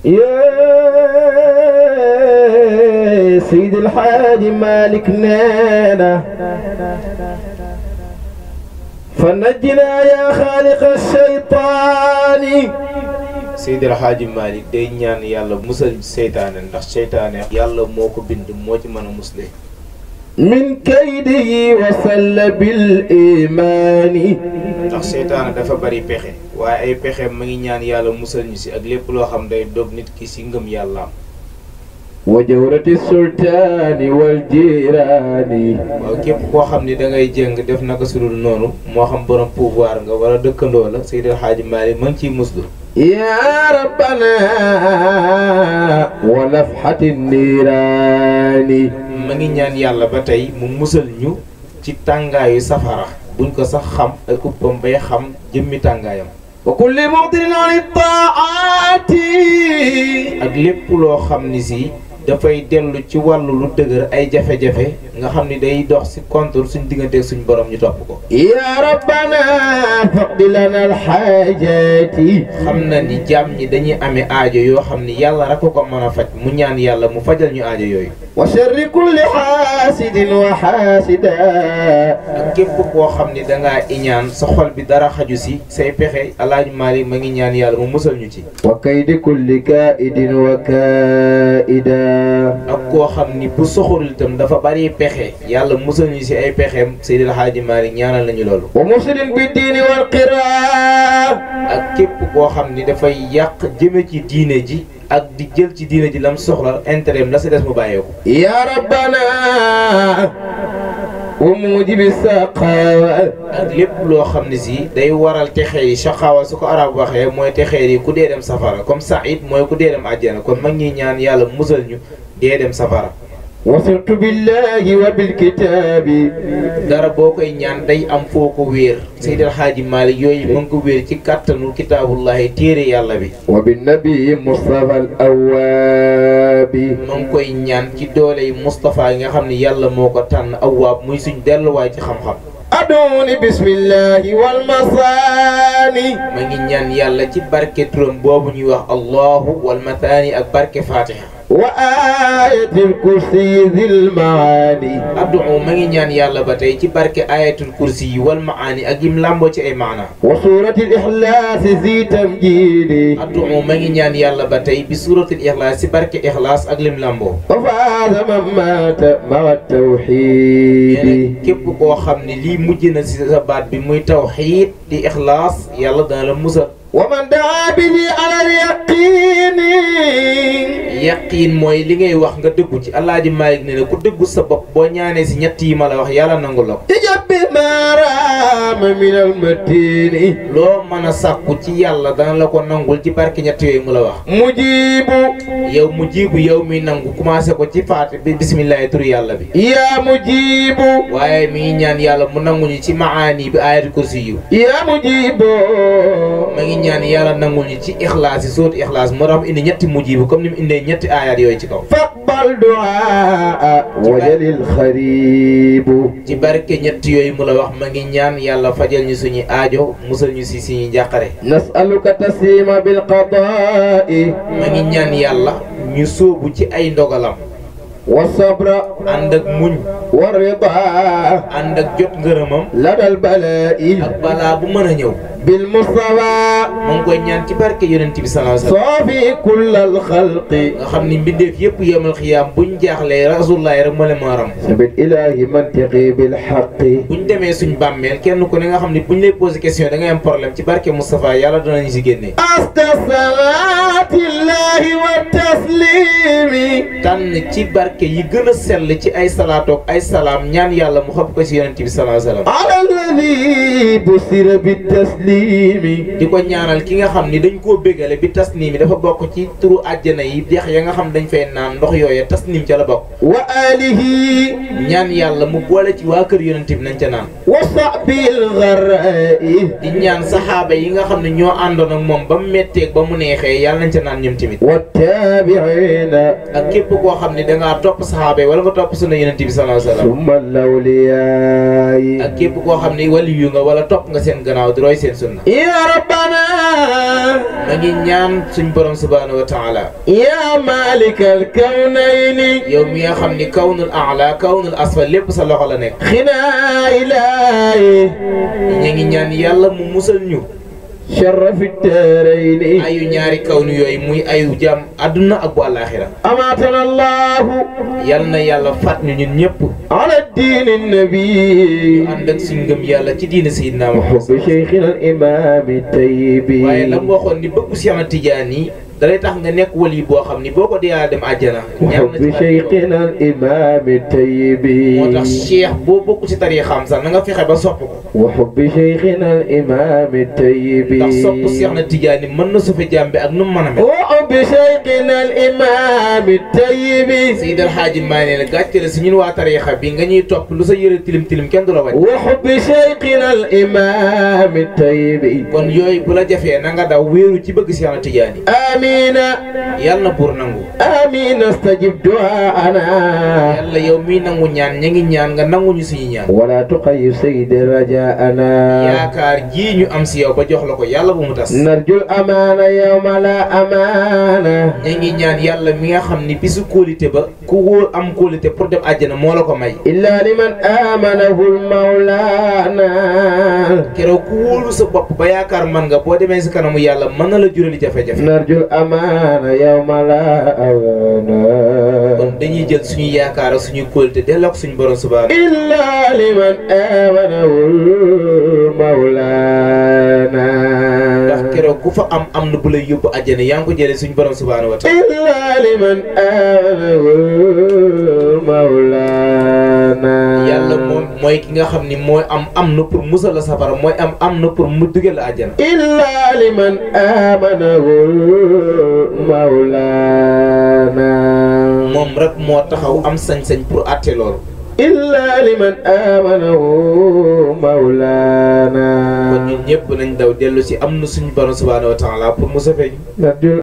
يا سيد الحاج مالك نانا فنجنا يا خالق الشيطان Seydi El Hadji Malick day ñaan yàlla musal seytaane ndax seytaane yàlla moo ko bind moo ci mën a musle من كيده وسل بالإيمان ndax seytaane dafa bari pexe waaye ay pexe ma ngi ñaan yàlla musal ñu si ak lépp loo xam day dog nit ki si ngëm yàllaam وجورة السلطان والجيران waaw képp koo xam ni da ngay jëng def naka sudul noonu moo xam borom pouvoir nga wala dëkkandoo la Seydi El Hadji Malick ma ngi ciy muslu يا ربنا ونفحة النيران ma ngi ñaan yàlla ba tey mu musal ñu ci tàngaayu safara buñ ko sax xam ak uppam bay xam jëmmi tàngaayam وكل موطن عن الطاعات ak lépp loo xam ni si dafay dellu ci wàllu lu dëgër ay jafe-jafe nga xam ni day dox si contre suñ digganteeg suñ borom ñu topp ko يا ربنا فقد لنا الحاجات xam na ni jaam ñi dañuy amee aajo yoo xam ni yàlla rek ko ko mën a faj mu ñaan yàlla mu fajal ñu aajo yooyu وشر كل حاسد وحاسدا ak képp koo xam ni dangaa iñaan sa xol bi dara xaju si say pexe alaaji Maalik ma ngi ñaan yàlla mu musal ñu ci وكيد كل كائد وكائدا ak koo xam ni bu soxorul itam dafa bari pexe yàlla musal ñu si ay pexeem Seydi El Hadji Malick ñaanal nañu loolu ومفسد بالدين والقراء ak képp koo xam ni dafay yàq jëme ci diine ji ak di jël ci diine ji lam soxla intérêt la si des mu bàyyeeku يا ربنا وموجب السخاء ak lépp loo xam ne si day waral texee yi saxaawa su ko arab waxee mooy texee yi ku dee dem safara comme Saïd mooy ku dee dem àjjana kon mag ñi ñaan yàlla musal ñu dee dem safara وصرت بالله وبالكتاب dara boo koy ñaan day am foo ko wéer Seydi El Hadji Malick yooyu mën ko wéer ci kàttanu kitaabullahi téere yàlla bi وبالنبي مصطفى الأواب ma ngi koy ñaan ci doole yi Moustapha yi nga xam ne yàlla moo ko tànn awaab muy suñ delluwaay ci xam-xam أدعوني بسم الله والمصاني ma ngi ñaan yàlla ci barke turam boobu ñuy wax allahu wal mataani ak barke fatiha وآية الكرسي ذي المعاني addu ma ngi ñaan yàlla ba tey ci barke ayatul kursi yi wal maani ak yim làmboo ci ay maana وسورة الإخلاص ذي تمجيد addu ma ngi ñaan yàlla ba tey bi suratul ixlaas ci barke ixlaas ak lim làmboo وفاز من مات مع nee التوحيد na képp koo xam ne lii mujj na si sa baat bi muy tawxiid di ixlaas yàlla dana la musal ومن دعا به على اليقين yaqiin mooy li ngay wax nga dëggu ci alaaji Malick ne ne ku dëggu sa bopp boo ñaanee si ñett yi ma la wax yàlla nangu la ko تجب ما رام من المتين loo mën a sàkku ci yàlla dana la ko nangul ci barke ñett yooyu mu la wax مجيب yow mu jiibu yow mi nangu commencé ko ci faat bi bisimillahi turu yàlla bi يا مجيب waaye mi ngi ñaan yàlla mu nanguñu ci maani bi ayatul kursi yu يا مجيب ma ngi ñaan yàlla nanguñu ci ixlaas yi sóotu ixlaas moo tax mu indi ñetti mujibu comme ni mu indee ñetti ayaat yooyu ci kaw فاقبل دعاء وجل الخريب ci barke ñett yooyu mu la wax ma ngi ñaan yàlla fajal ñu suñu aajo musal ñu si suñu njàqare نسألك تسليم بالقضاء ma ngi ñaan yàlla ñu sóobu ci ay ndogalam والصبر ànd ak muñ والرضا ànd ak jot ngërëmam لدى البلاء ak balaa bu mën a ñëw بالمصطفى ma ngi koy ñaan ci barke yonent bi sallallahu alayhi wasallam صافي كل الخلق nga xam ni mbindeef yëpp yemal xiyaam buñ jaaxlee rasulullah rek moo leen mën a ram ثبت إلهي منطقي بالحق buñ demee suñ bàmmeel kenn ku ne nga xam ni buñ lay posé question da ngay am problème ci barke Moustapha yàlla danañu si génnee أسكى صلاة الله والتسليم tànn ci barke yi gën a sell ci ay salaatoog ay salaam ñaan yàlla mu xëpp ko ci yonent bi sallallahu alayhi wasallam على الذي بصر بالتسليم di ko ñaanal ki nga xam ni dañ koo bégale bi tasniim yi dafa bokk ci turu àjjana yi dex ya nga xam dañ fay naan ndox yooya tasniim ca la bokk وآله ñaan yàlla mu boole ci waa kër yonent bi nañ ca naan وصحبه الغراء di ñaan saxaaba yi nga xam ne ñoo àndoon ak moom ba mu metteeg ba mu neexee yàlla nañ ca naan ñoom tamit والتابعين ak képp koo xam ne dangaa topp saxaaba yi wala nga topp sunna yonent bi sallallahu alayhi wasallam ثم الأولياء ak képp koo xam ne ni wali yu nga wala topp nga seen gannaaw di roy seen sunna يا ربنا ma ngi ñaan suñ borom subhanahu wa taala يا مالك الكونين yow mi nga xam ni kawnul aala kawnul asfal lépp sa loxo la nekk خنا إلهي ñu ngi ñaan yàlla mu musal ñu شرف الدارين ayu ñaari kawnu yooyu muy ayu jàmm àdduna ak bu àllaaxira أماتنا الله yal na yàlla faat ñu ñun ñëpp على الدين النبي ànd ak suñ ngëm yàlla ci diina Seydina Muhammad وحب شيخنا الإمام الطيب waaye la mu waxoon ni bëggu Seex Tijaan yi dalay tax nga nekk wali boo xam ni boo ko dee dem àjjana ñaan na ci وحب شيخنا الإمام الطيب moo tax cheikh boo bokk ci tariixam sax na nga fexe ba sopp ko وحب شيخنا الإمام الطيب ndax sopp Seex na Tijaan yi mën na sufe jàmbe ak nu mu mën a mel وحب شيخنا الإمام الطيب Seydal Xaaji maa ne la gàcce la si ñun waa tariixa bi nga ñuy topp lu sa yëre tilim tilim kenn du la wàcc وحب شيخنا الإمام الطيب kon yooyu bu la jafee na nga daw wéeru ci bëgg Seex na Tijaan yi آمين yàlla na buur nangu آمين استجب دعاءنا yàlla yow miy nangu ñaan ña ngi ñaan nga nanguñu suñu ñaan ولا تقيد سيد رجاءنا yaakaar jii ñu am si yow ba jox la ko yàlla bu mu tas نرجو الأمانة يوم لا أمانة ña ngi ñaan yàlla mi nga xam ni bisu kóolite ba ku wóor am kóolite pour dem àjjana moo la ko may إلا لمن آمنه المولانا keroog ku wóolu sa bopp ba yaakaar man nga boo demee si kanamu yàlla mën na la jurali jafe-jafe نرجو الأمانة يوم لا أمانة kon dañuy jël suñu yaakaar ak suñu kóolite delloo ko suñu borom subhaanahu إلا لمن آمنه المولانا ndax keroog ku fa am am na bu lay yóbbu àjjana yaa ngi ko jëlee suñu borom subhaanahu wa taala إلا لمن آمنه المولانا yàlla moom mooy ki nga xam ni mooy am am na pour musal la safara mooy am am na pour mu dugal la àjjana إلا لمن آمنه المولانا moom rek moo taxaw am sañ-sañ pour àtte loolu إلا لمن آمنه مولانا kon ñun ñëpp nañ daw dellu si am na suñu borom subhaanahu wa taala pour mu safee ñu نرجو